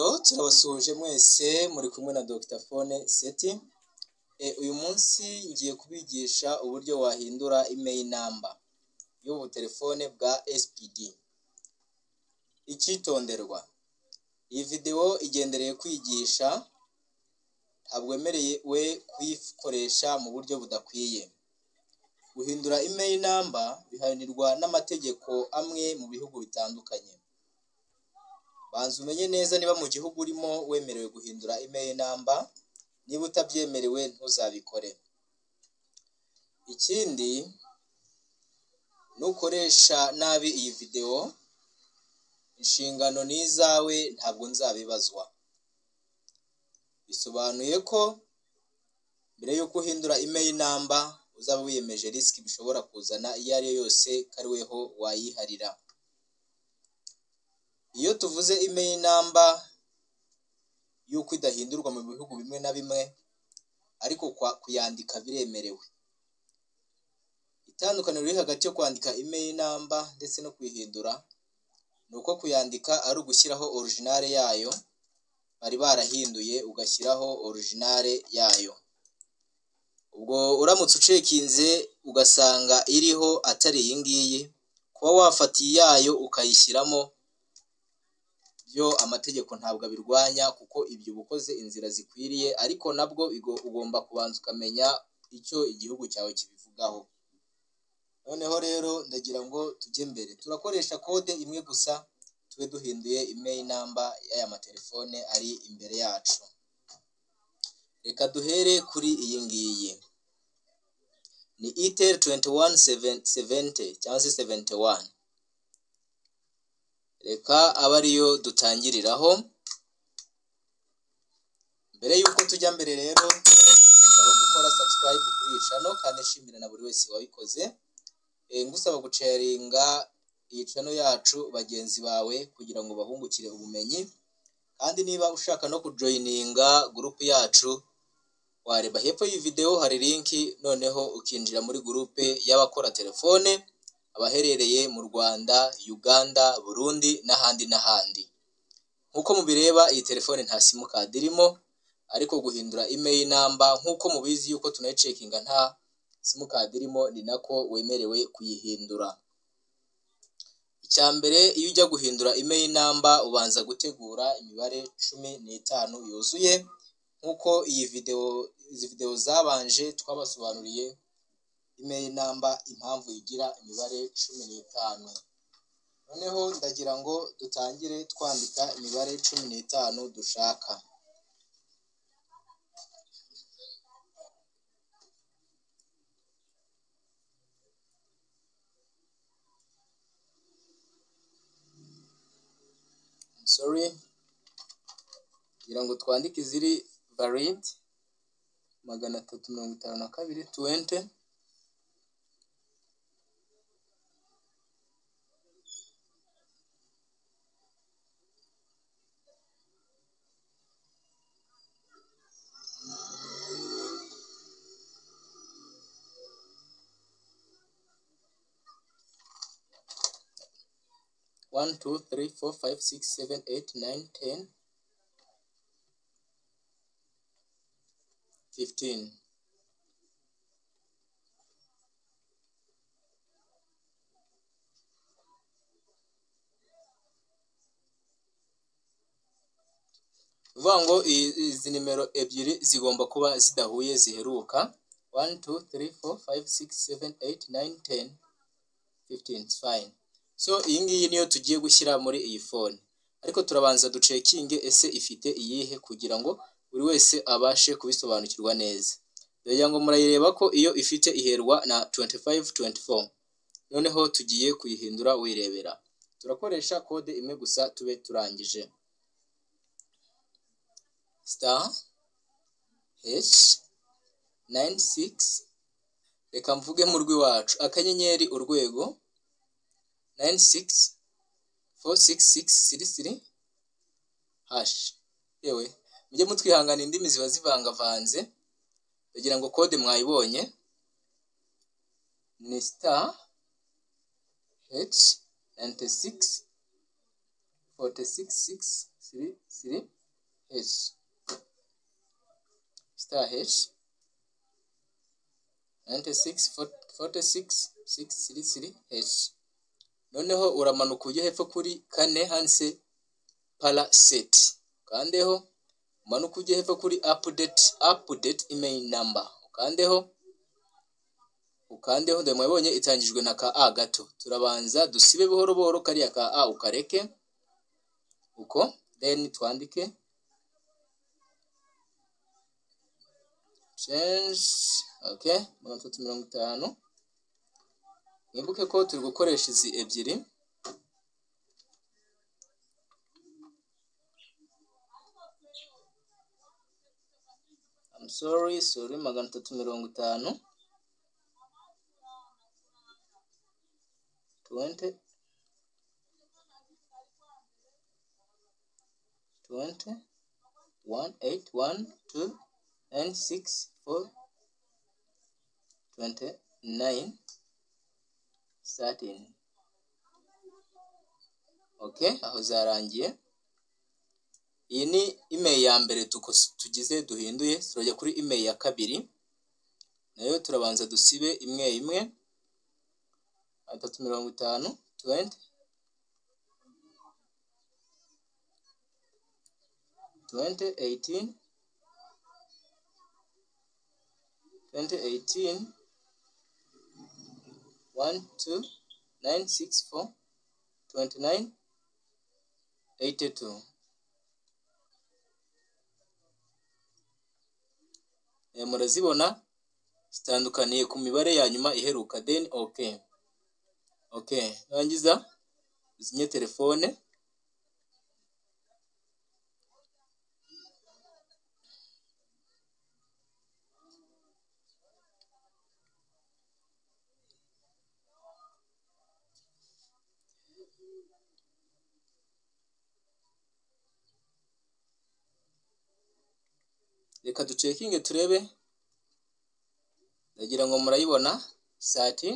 ndabasuhuje mwese muri kumwe na Dr Fone Seti, uyu munsi ngiye kubigisha uburyo wahindura email number y'ubu telefone bwa SPD. Icyitonderwa, iyi videwo igendereye kwigisha, ntabwo wemerewe kuyikoresha mu buryo budakwiye. Guhindura email number bihanirwa n'amategeko amwe mu bihugu bitandukanye. Banza umenye neza niba mu gihugu urimo wemerewe guhindura email number, niba utabyemerewe ntuzabikore. Ikindi, nukoresha nabi iyi videwo, inshingano ni izawe ntabwo nzabibazwa. Bisobanuye ko mbere y'uko uhindura email number, uzaba wiyemeje risiki bishobora kuzana iyo ari yo yose ko ari weho wayiharira. Iyo tuvuze email number y'uko idahindurwa mu bihugu bimwe na bimwe, ariko kuyandika biremerewe. Itandukaniro riri hagati yo kwandika email number ndetse no kuyihindura, ni uko kuyandika ari ugushyiraho originale yayo, bari barahinduye ugashyiraho originale yayo. Ubwo uramutse ucekinze ugasanga iriho atari iyi ngiyi, kuba wafata iyayo ukayishyiramo, byo amategeko ntabwo abirwanya kuko ibyo uba ukoze inzira zikwiriye, ariko nabwo ugomba kubanza ukamenya icyo igihugu cyawe kibivugaho. Noneho rero ndagira ngo tujye mbere, turakoresha kode imwe gusa, tube duhinduye email number y'aya matelefone ari imbere yacu. Reka duhere kuri iyi ngiyi, ni itel tuwenti wani seventi cyangwa se seventi wani. Reka abe ariyo dutangiriraho, mbere y'uko tujya mbere rero, ndasaba gukora sabusikarayibu kuri iyi cano kandi nshimira na buri wese wabikoze, ngusaba guceyaringa iyi cano yacu bagenzi bawe kugira ngo bahungukire ubumenyi, kandi niba ushaka no kujoyininga gurupe yacu, wareba hepfo y'iyi videwo hari linki, noneho ukinjira muri gurupe y'abakora telefone, abaherereye mu Rwanda, Uganda, Burundi n'ahandi n'ahandi. Nk'uko mubireba iyi telefone nta simukadi irimo, ariko guhindura email number nk'uko mubizi yuko tunayicekinga nta simukadi irimo, ni nako wemerewe kuyihindura. Icya mbere iyo ujya guhindura email number ubanza gutegura imibare cumi n'itanu yuzuye, nk'uko iyi videwo izi videwo zabanje twabasobanuriye email number impamvu igira imibare cumi n'itanu. Noneho ndagira ngo dutangire twandika imibare cumi n'itanu dushaka. Sori, ngira ngo twandike iziri validi, magana atatu mirongo itanu na kabiri tuwenti. one two three four five six seven eight nine ten fifteen uvuga ngo izi nimero ebyiri zigomba kuba zidahuye ziheruka one two three four five six seven eight nine ten fifteen it's fine so iyi ngiyi niyo tugiye gushyira muri iyi fone ariko turabanza ducekinge ese ifite iyihe kugira ngo buri wese abashe kubisobanukirwa neza dore ngo murayireba ko iyo ifite iherwa na 2524 noneho tugiye kuyihindura wirebera turakoresha kode imwe gusa tube turangije star h 96 reka mvuge mu rw'iwacu akanyenyeri urwego 96 466 hash yewe mujye mutwihangana indimi ziba zivangavanze kugira ngo kode mwayibonye ni star h 96 466 heshi star heshi nayinti sigisi fote sigisi sigisi siri siri heshi noneho uramanuka ujya hepfo kuri kane handitse paraseti ukandeho umanuka ujya hepfo kuri apudeti apudeti imeyini namba ukandeho ukandeho ndabona wabonye itangijwe na ka a gato turabanza dusibe buhoro buhoro kariya ka a ukareke uko deni twandike cenji oke magana atatu mirongo itanu mwibuke ko turi gukoresha izi ebyiri I'm sorry sorry magana atatu mirongo itanu 20 20 1 8 1 2 and 6 4 29 13 okay aho zarangiye iyi ni email ya mbere tuko- tugize duhinduye turajya kuri email ya kabiri nayo turabanza dusibe imwe imwe atatu mirongo itanu tuwenti tuwenti eyitini tuwenti eyitini wani tu nayini sigisi fo tuwenti nayini eyiti tu Eh, murazibona zitandukaniye ku mibare ya nyuma iheruka deni oke oke rangiza uzinye telefone reka ducekinge turebe ndagira ngo murayibona sati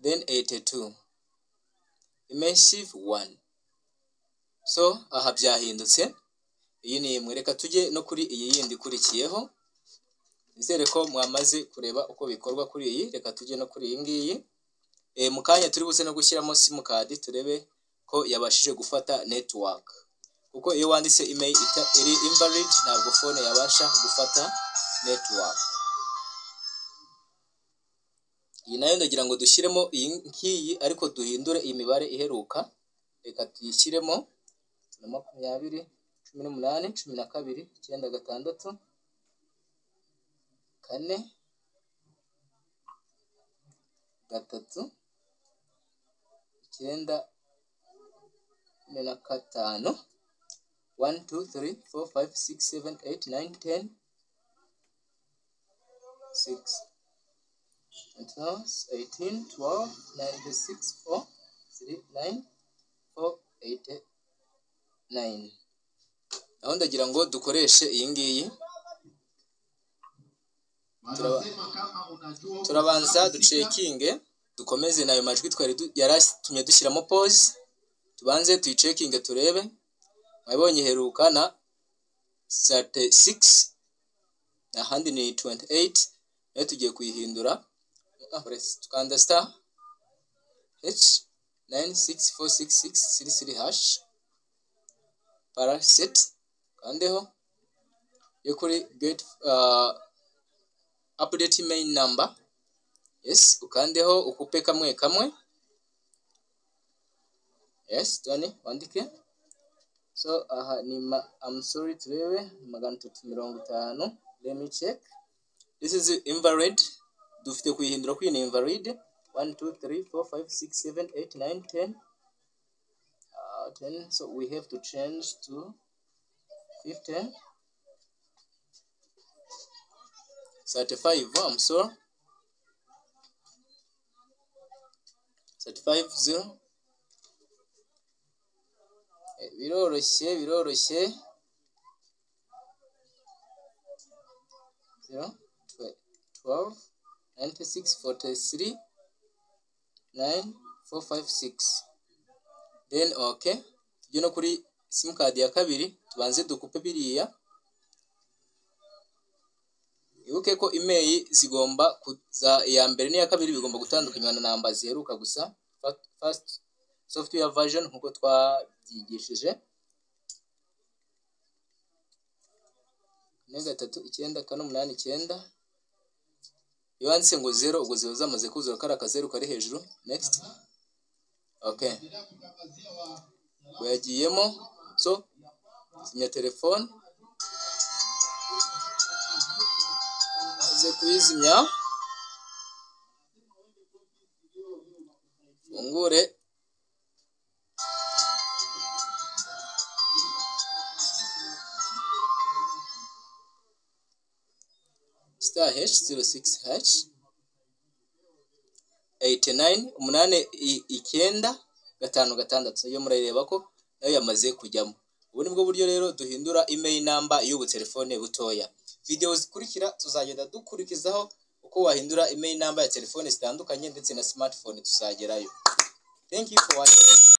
then 82 immersive 1 so aha byahindutse iyi ni imwe reka tujye no kuri iyi yindi ikurikiyeho nizere ko mwamaze kureba uko bikorwa kuri iyi reka tujye no kuri iyi ngiyi e, mu kanya turi buze no gushyiramo simukadi turebe ko yabashije gufata network kuko iyo wanditse email ita, iri invalid ntabwo phone yabasha gufata network iyi nayo ndagira ngo dushyiremo iyi ngiyi ariko duhindure iyi mibare iheruka reka tuyishyiremo na makumyabiri cumi n'umunani cumi na kabiri icyenda gatandatu kane gatatu icyenda cumi na gatanu one two three four five six seven eight nine ten six and now it's 18 12 96 4 3 9 4 8 9 aho ndagira ngo dukoreshe iyi ngiyi Turaba- turabanza ducekinge dukomeze nayo majwi twari du- yari atumye dushyiramo pause tubanze tuyicekinge turebe mwabonye iheruka na 36 ahandi ni 28 nayo tugiye kuyihindura Ah, tukanda star h 964666 hash paraset kandeho yo kuri get uh, update main number yes ukandeho ukupe kamwe kamwe yes tony wandike so aha ni ma, I'm sorry turebe magana atatu mirongo itanu let me check this is invalid dufite kuyihindura ko iyi ni invalid 1 2 3 4 5 6 7 8 9 10 uh, 10 so we have to change to 15 35 I'm sorry 35 0 Eh, biroroshye biroroshye 0 twe- 12 96 43 9 4 5 6 then okay tujye no kuri simukadi ya kabiri tubanze dukupe biriya wibuke ko imeri zigomba kuza iya mbere n'iya kabiri bigomba gutandukanywa na namba ziheruka gusa fasiti software version nk'uko twabyigishije kane gatatu icyenda kane umunani icyenda iyo wanditse ngo zero ubwo ziba zamaze kuzura kari akazeru kari hejuru next ok ubwo yagiyemo so sinya telefone uze kuyizimya fungure star h zero six h eighty nine umunani i- icyenda gatanu gatandatu iyo murayireba ko nayo yamaze kujyamo ubu ni bwo buryo rero duhindura email namba y'ubu telefone butoya videwo zikurikira tuzagenda dukurikizaho uko wahindura email namba ya telefone zitandukanye ndetse na smartphone tuzagerayo thank you for watching